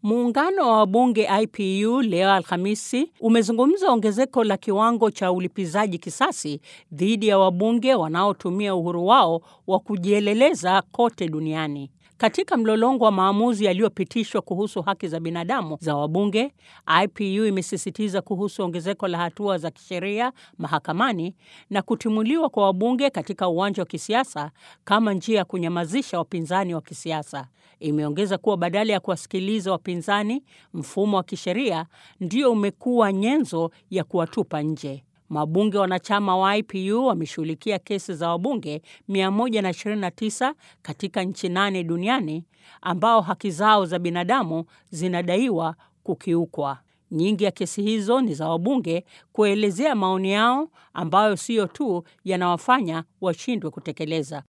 Muungano wa wabunge IPU leo Alhamisi umezungumza ongezeko la kiwango cha ulipizaji kisasi dhidi ya wabunge wanaotumia uhuru wao wa kujieleleza kote duniani. Katika mlolongo wa maamuzi yaliyopitishwa kuhusu haki za binadamu za wabunge, IPU imesisitiza kuhusu ongezeko la hatua za kisheria mahakamani na kutimuliwa kwa wabunge katika uwanja wa kisiasa kama njia ya kunyamazisha wapinzani wa kisiasa. Imeongeza kuwa badala ya kuwasikiliza wapinzani, mfumo wa kisheria ndio umekuwa nyenzo ya kuwatupa nje. Mabunge wanachama wa IPU wameshughulikia kesi za wabunge 129 katika nchi nane duniani ambao haki zao za binadamu zinadaiwa kukiukwa. Nyingi ya kesi hizo ni za wabunge kuelezea maoni yao ambayo sio tu yanawafanya washindwe kutekeleza